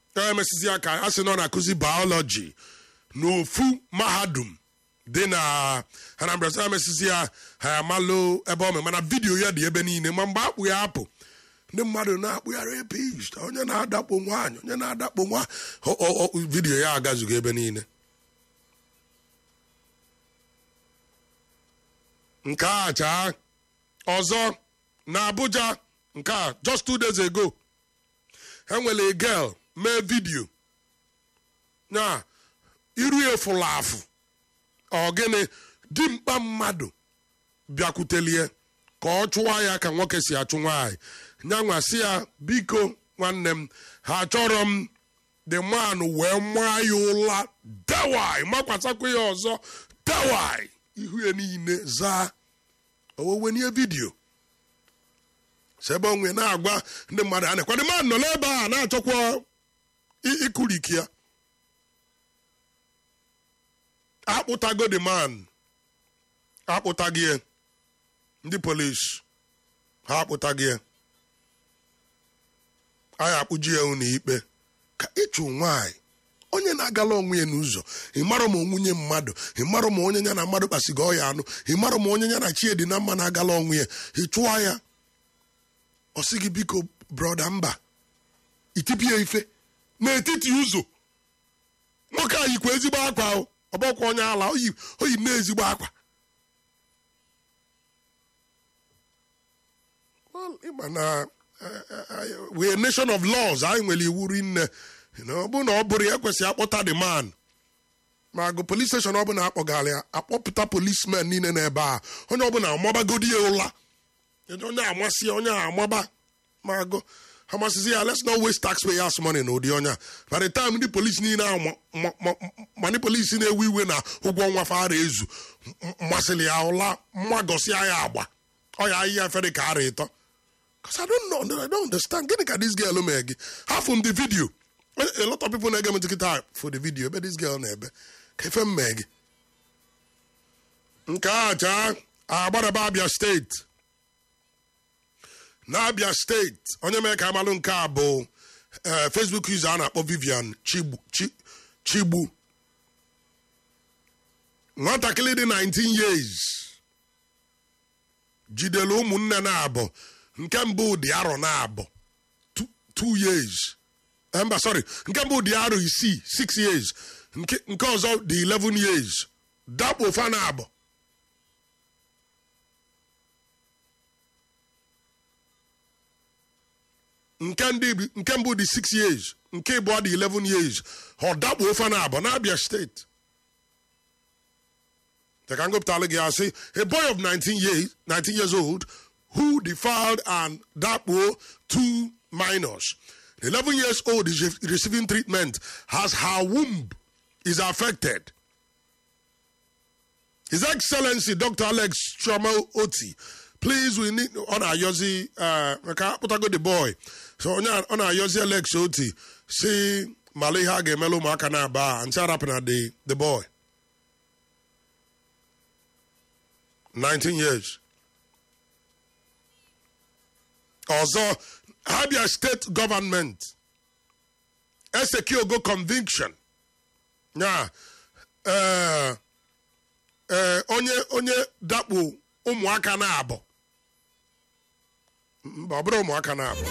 emesizi aka a sị na ọ na-akụzi biọlọji n'ofu mahadum dị na anambra sị emesizi ya ha amalụ ebe ọ mee mana vidiyo ya dị ebe niile ma mgbe akpụ ya apụ ndị mmadụ na-akpụgharị epist onye na-adakpo nwaanyị onye na-adakpo nwa ọ- ọ- ọ- vidiyo ya agazughị ebe niile nke a chaa ọzọ na abuja nke a just two days ago enwere a girl mee vidiyo na iru ya fụrụ afụ ọ gịnị dimkpa mmadụ bịakwutelie ka ọ chụwa ya ka nwoke si achụ nwaanyị nyanwa si ya biko nwanne m ha chọrọ m the man wee maa ya ụla dewai makwasakwa ya ọzọ dewai ihu ya niile zaa owewenie vidiyo si ebe onwe na-agwa ndị mmadụ a na-ekwa the man nọ n'ebe a na-achọkwa i- ikuliki ya akpụtago the man akpụtaghị ya ndị polisi ha akpụtaghị ya anyị akpụji ya unu ikpe ka ịchụ nwaanyị onye na-agala onwe ya n'ụzọ ịmara ma onwunye mmadụ ịmara ma onye ya na mmadụ kpasigo ọya anụ ịmara ma onye ya na chiedi na mma na-agala onwe ya ịchụwa ya ọ sị gị biko broda mba itipịa ife n'etiti ụzọ nwoke a yikwa ezigbo akwa o ọbọkwa onye ala oyi oyi na ezigbo akwa Well, ịma na eh, eh, we a nation of laws anyị nwere iwu rinne You know, ọ bụrụ na ọ bụrụ ya ekwesịghị akpọta the man ma agụ polis steshọn ọbụla akpọgara ya akpọpụta polismen niile n'ebe a onye ọbụla amabagodi ya ụla onye amasị ya onye amaba ma agụ amasịzi ya let's not waste taxpayers money na ụdị onye a by the time ndị polisi niile ahụ ma- ma- ma- ma ndị polisi na-ewe iwe na ụgwọ nwa fara ezu m- masịrị ya ụla mmagosia ya agba ọ ya ahịhịa fere ka ara ịtọ Because I don't know, I don't understand. Gịnị ka this girl mee gị? Half from the video. A lot of people na-ege m nkịta for the video ebe this girl na-ebe. Ka efe m mee gị? Nke a chaa agbaraba Abia steeti. n'abia steeti onye mee ka amalụ nke a bụ eh, facebook user a na-akpọ vivian chigbu Chi- chigbu nwatakịrị dị 19 years jidere ụmụnne na-abụ nke mbụ dị arọ na-abụ 2 years Eh, mba sorry nke mbụ dị arọ isii 6 years nke nke ọzọ dị 11 years dakpo fa na-abụ nke ndị bi- nke mbụ dị 6 years nke ịbụọ dị 11 years ọ dakpo ofe na abụ n'abia steeti ka m gụpụtala gị asị a boy of 19 years, 19 years old who defiled and dakpo two minors the 11 years old is re- receiving treatment as her womb is affected His Excellency Dr. Alex Choma Oti, please we need on our yozi uh maka akpụtago the boy. So onye a- ọ na-ayọzi Alex Oti si mala ihe a ga-emela ụmụaka na-aba a ncha rapụna the the boy. 19 years. Ọzọ Abia State Government Esekiogo conviction. Ya eh ee onye onye dakpo ụmụaka na-abụ mba ọ bụrụ ụmụaka na-abụ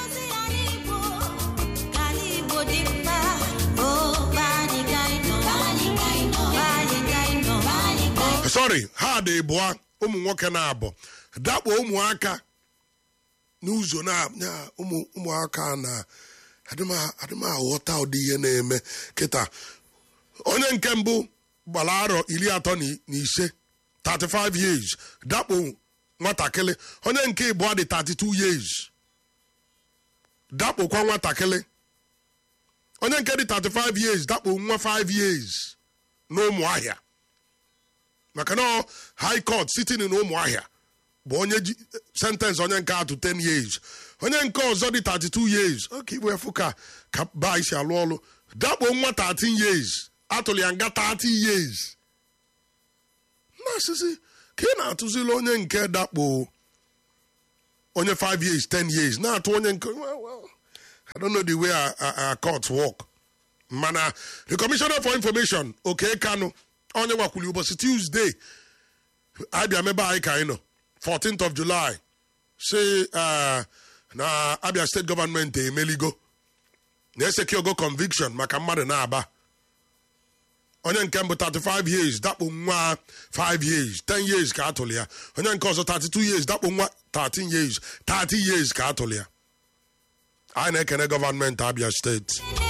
sorry ha dị bụa ụmụ nwoke na-abụ dakpo ụmụaka n'ụzọ na ya, ụmụ ụmụaka na adịm- adịm aghọta ụdị ihe na-eme kịta onye nke mbụ gbara arọ iri atọ na na ise 35 years dakpo nwatakịrị onye nke ịbụọ dị 32 years dakpokwa nwatakịrị onye nke dị 35 years dakpo nwa 5 years na ụmụahịa maka na ọ high court sitting na ụmụahịa bụ onye ji sentence onye nke atụ 10 years onye nke ọzọ dị 32 years oke igwe efu ka ka ba isi alụ ọlụ dakpo nwa 13 years atụrụ ya nga 30 years na asịsị ka ị na-atụzili onye nke dakpo onye 5 years 10 years na-atụ onye nke well, well, I don't know the way our, our, our courts work mana the commissioner for information oke kanu onye nwakwuli ụbọchị tuesday abịa mebe anyị ka anyị nọ 14th of july si eh, na abia steeti gọọmenti emeligo na-eseki ogo conviction maka mmadụ na-aba onye nke mbụ 35 years dakpo nwa 5 years 10 years ka atụrụ ya onye nke ọzọ 32 years dakpo nwa 13 years 30 years ka atụrụ ya anyị na-ekene gọọmenti abia steeti